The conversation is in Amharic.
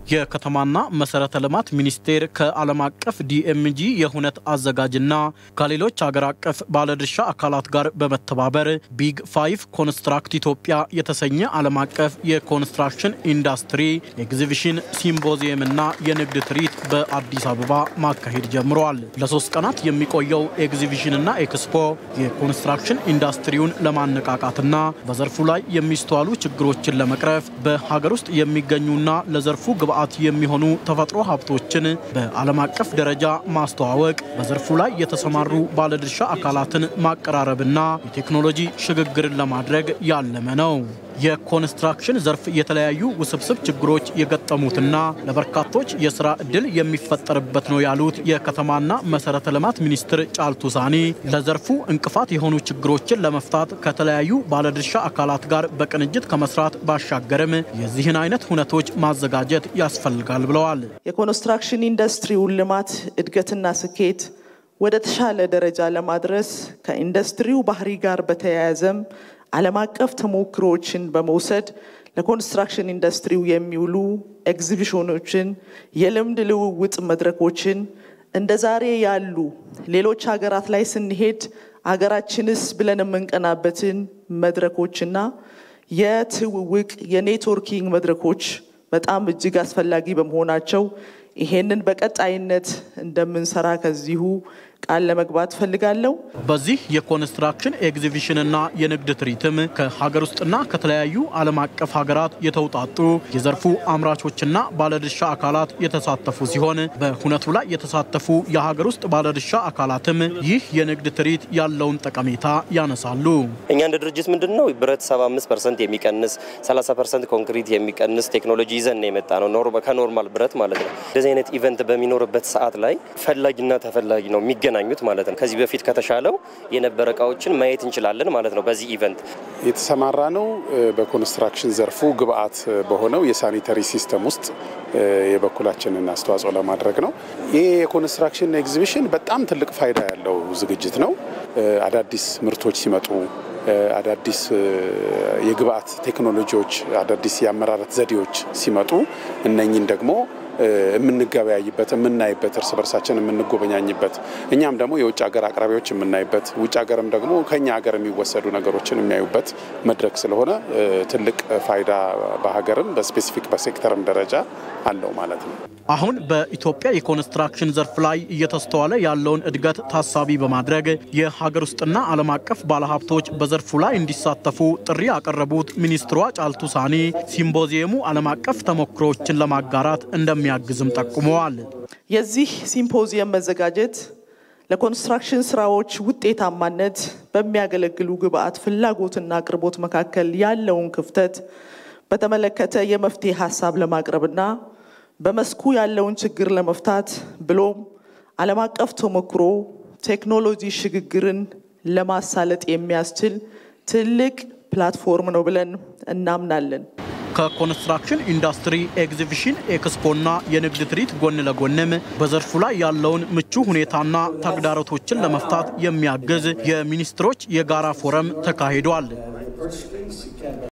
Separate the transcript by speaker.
Speaker 1: የከተማና መሰረተ ልማት ሚኒስቴር ከዓለም አቀፍ ዲኤምጂ የሁነት አዘጋጅና ከሌሎች ሀገር አቀፍ ባለድርሻ አካላት ጋር በመተባበር ቢግ ፋይቭ ኮንስትራክት ኢትዮጵያ የተሰኘ ዓለም አቀፍ የኮንስትራክሽን ኢንዱስትሪ ኤግዚቢሽን ሲምፖዚየምና የንግድ ትርኢት በአዲስ አበባ ማካሄድ ጀምረዋል። ለሶስት ቀናት የሚቆየው ኤግዚቢሽንና ኤክስፖ የኮንስትራክሽን ኢንዱስትሪውን ለማነቃቃትና በዘርፉ ላይ የሚስተዋሉ ችግሮችን ለመቅረፍ በሀገር ውስጥ የሚገኙና ለዘርፉ ግብዓት የሚሆኑ ተፈጥሮ ሀብቶችን በዓለም አቀፍ ደረጃ ማስተዋወቅ፣ በዘርፉ ላይ የተሰማሩ ባለድርሻ አካላትን ማቀራረብና የቴክኖሎጂ ሽግግርን ለማድረግ ያለመ ነው። የኮንስትራክሽን ዘርፍ የተለያዩ ውስብስብ ችግሮች የገጠሙትና ለበርካቶች የስራ ዕድል የሚፈጠርበት ነው ያሉት የከተማና መሰረተ ልማት ሚኒስትር ጫልቱ ሳኒ ለዘርፉ እንቅፋት የሆኑ ችግሮችን ለመፍታት ከተለያዩ ባለድርሻ አካላት ጋር በቅንጅት ከመስራት ባሻገርም የዚህን አይነት ሁነቶች ማዘጋጀት ያስፈልጋል ብለዋል።
Speaker 2: የኮንስትራክሽን ኢንዱስትሪውን ልማት እድገትና ስኬት ወደ ተሻለ ደረጃ ለማድረስ ከኢንዱስትሪው ባህሪ ጋር በተያያዘም ዓለም አቀፍ ተሞክሮዎችን በመውሰድ ለኮንስትራክሽን ኢንዱስትሪው የሚውሉ ኤግዚቢሽኖችን፣ የልምድ ልውውጥ መድረኮችን እንደ ዛሬ ያሉ ሌሎች ሀገራት ላይ ስንሄድ ሀገራችንስ ብለን የምንቀናበትን መድረኮችና የትውውቅ የኔትወርኪንግ መድረኮች በጣም እጅግ አስፈላጊ በመሆናቸው ይሄንን በቀጣይነት እንደምንሰራ ከዚሁ ቃል ለመግባት ፈልጋለሁ።
Speaker 1: በዚህ የኮንስትራክሽን ኤግዚቢሽንና የንግድ ትርኢትም ከሀገር ውስጥና ከተለያዩ ዓለም አቀፍ ሀገራት የተውጣጡ የዘርፉ አምራቾችና ባለድርሻ አካላት የተሳተፉ ሲሆን በሁነቱ ላይ የተሳተፉ የሀገር ውስጥ ባለድርሻ አካላትም ይህ የንግድ ትርኢት ያለውን ጠቀሜታ ያነሳሉ።
Speaker 3: እኛ እንደ ድርጅት ምንድን ነው ብረት 75 ፐርሰንት የሚቀንስ 30 ፐርሰንት ኮንክሪት የሚቀንስ ቴክኖሎጂ ይዘን የመጣ ነው ከኖርማል ብረት ማለት ነው። እንደዚህ አይነት ኢቨንት በሚኖርበት ሰዓት ላይ ፈላጊና ተፈላጊ ነው የሚገናኙት ማለት ነው። ከዚህ በፊት ከተሻለው የነበረ እቃዎችን ማየት እንችላለን ማለት ነው። በዚህ ኢቨንት
Speaker 4: የተሰማራ ነው በኮንስትራክሽን ዘርፉ ግብአት በሆነው የሳኒተሪ ሲስተም ውስጥ የበኩላችንን አስተዋጽኦ ለማድረግ ነው። ይህ የኮንስትራክሽን ኤግዚቢሽን በጣም ትልቅ ፋይዳ ያለው ዝግጅት ነው። አዳዲስ ምርቶች ሲመጡ አዳዲስ የግብአት ቴክኖሎጂዎች፣ አዳዲስ የአመራረት ዘዴዎች ሲመጡ እነኝን ደግሞ የምንገበያይበት የምናይበት እርስ በርሳችን የምንጎበኛኝበት እኛም ደግሞ የውጭ ሀገር አቅራቢዎች የምናይበት ውጭ ሀገርም ደግሞ ከኛ ሀገር የሚወሰዱ ነገሮችን የሚያዩበት መድረክ ስለሆነ ትልቅ ፋይዳ በሀገርም በስፔሲፊክ በሴክተርም ደረጃ አለው ማለት ነው።
Speaker 1: አሁን በኢትዮጵያ የኮንስትራክሽን ዘርፍ ላይ እየተስተዋለ ያለውን እድገት ታሳቢ በማድረግ የሀገር ውስጥና ዓለም አቀፍ ባለሀብቶች በዘርፉ ላይ እንዲሳተፉ ጥሪ ያቀረቡት ሚኒስትሯ ጫልቱ ሳኒ ሲምፖዚየሙ ዓለም አቀፍ ተሞክሮዎችን ለማጋራት እንደሚያግዝም ጠቁመዋል።
Speaker 2: የዚህ ሲምፖዚየም መዘጋጀት ለኮንስትራክሽን ስራዎች ውጤታማነት በሚያገለግሉ ግብአት ፍላጎትና አቅርቦት መካከል ያለውን ክፍተት በተመለከተ የመፍትሄ ሀሳብ ለማቅረብና በመስኩ ያለውን ችግር ለመፍታት ብሎም ዓለም አቀፍ ተሞክሮ ቴክኖሎጂ ሽግግርን ለማሳለጥ የሚያስችል ትልቅ ፕላትፎርም ነው ብለን እናምናለን።
Speaker 1: ከኮንስትራክሽን ኢንዱስትሪ ኤግዚቢሽን ኤክስፖና የንግድ ትርኢት ጎን ለጎንም በዘርፉ ላይ ያለውን ምቹ ሁኔታና ተግዳሮቶችን ለመፍታት የሚያግዝ የሚኒስትሮች የጋራ ፎረም ተካሂዷል።